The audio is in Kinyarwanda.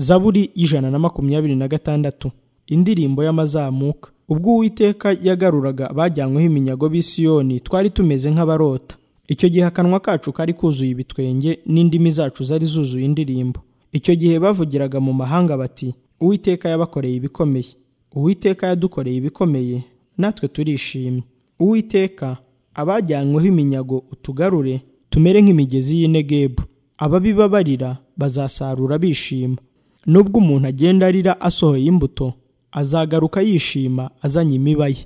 zaburi y'ijana na makumyabiri na gatandatu indirimbo y'amazamuka ubwo uwiteka yagaruraga abajyanyweho iminyago b'i Siyoni twari tumeze nk'abarota icyo gihe akanwa kacu kari kuzuye ibitwenge n'indimi zacu zari zuzuye indirimbo icyo gihe bavugiraga mu mahanga bati uwiteka yabakoreye ibikomeye uwiteka yadukoreye ibikomeye natwe turishimye uwiteka abajyanyweho iminyago utugarure tumere nk'imigezi y'Inegebu ababi babarira bazasarura bishima nubwo umuntu agenda arira asohoye imbuto azagaruka yishima azanye imiba ye